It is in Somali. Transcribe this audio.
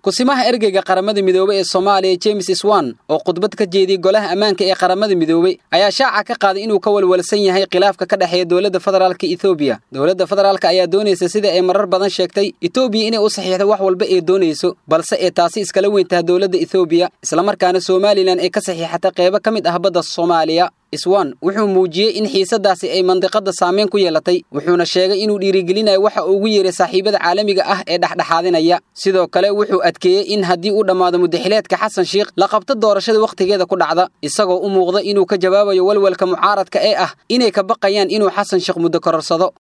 kusimaha ergeyga qaramada midoobey ee soomaaliya james swan oo khudbad ka jeediyey golaha ammaanka ee qaramada midoobey ayaa shaaca ka qaaday inuu ka walwalsan yahay khilaafka ka dhexeeya dowladda federaalka ethoobiya dowladda federaalka ayaa doonaysa sida ay marar badan sheegtay etoobiya inay u saxiixdo wax walba ee doonayso balse ee taasi iskala weyn tahay dowladda ethoobiya islamarkaana somalilan ay ka saxiixatay qeybo ka mid ah badda soomaaliya iswan wuxuu muujiyey in xiisadaasi ay mandiqada saameyn ku yeelatay wuxuuna sheegay inuu dhiirigelinayo waxa uu ugu yeeray saaxiibada caalamiga ah ee dhexdhexaadinaya sidoo kale wuxuu adkeeyey in haddii uu dhammaado mudaxileedka xasan sheikh la qabto doorashada wakhtigeeda ku dhacda isagoo u muuqda inuu ka jawaabayo walwalka mucaaradka ee ah inay ka baqayaan inuu xasan sheekh muddo kororsado